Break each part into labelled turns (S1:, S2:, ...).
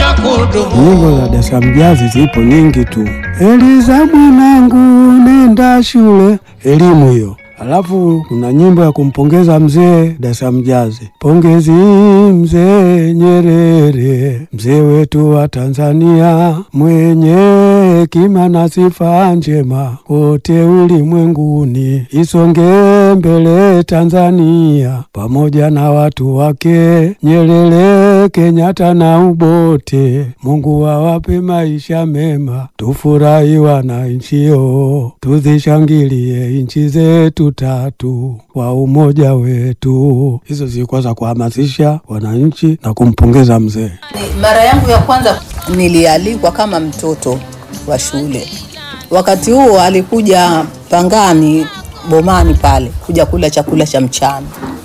S1: na kudumu.
S2: Nyimbo za Dar es Salaam Jazz zipo nyingi tu. Eliza mwanangu, nenda shule, elimu hiyo. Alafu kuna nyimbo ya kumpongeza mzee Dar es Salaam Jazz. Pongezi mzee Nyerere, mzee wetu wa Tanzania, mwenye hekima na sifa njema kote ulimwenguni, isonge mbele Tanzania pamoja na watu wake, Nyerere, Kenyatta na Ubote. Mungu awape maisha mema, tufurahi wananchio, tuzishangilie nchi zetu tatu kwa umoja wetu. Hizo zilikuwa za kuhamasisha wananchi na kumpongeza mzee.
S3: Ni Mara yangu ya kwanza nilialikwa kama mtoto wa shule. Wakati huo alikuja Pangani Bomani pale kuja kula chakula cha mchana.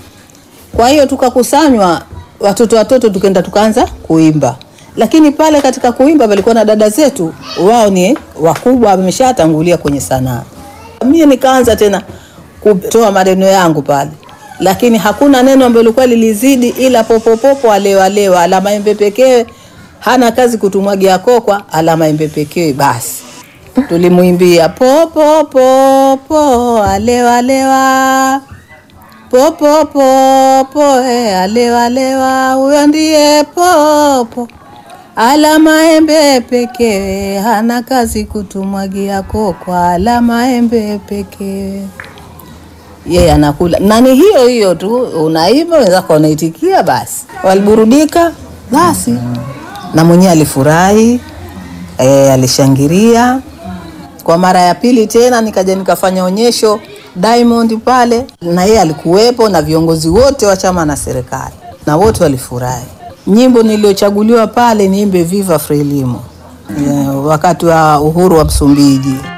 S3: Kwa hiyo tukakusanywa watoto watoto, tukaenda tukaanza kuimba, lakini pale katika kuimba palikuwa na dada zetu, wao ni wakubwa, wameshatangulia kwenye sanaa. Mimi nikaanza tena kutoa maneno yangu pale, lakini hakuna neno ambalo lilikuwa lilizidi, ila popopopo alewa alewa, ala maembe pekee, hana kazi kutumwagia kokwa, ala maembe pekee basi tulimwimbia popo popo alewa alewa popo popo eh, alewa alewa huyo ndiye popo ala maembe pekee hana kazi kutumwagia kokwa ala maembe pekee yeye anakula na ni hiyo hiyo tu unaimba wenzako wanaitikia basi waliburudika basi na mwenyewe alifurahi e, alishangilia kwa mara ya pili tena nikaja nikafanya onyesho Diamond pale, na yeye alikuwepo na viongozi wote wa chama na serikali, na wote walifurahi. Nyimbo niliyochaguliwa pale niimbe Viva Frelimo, eh, wakati wa uhuru wa Msumbiji.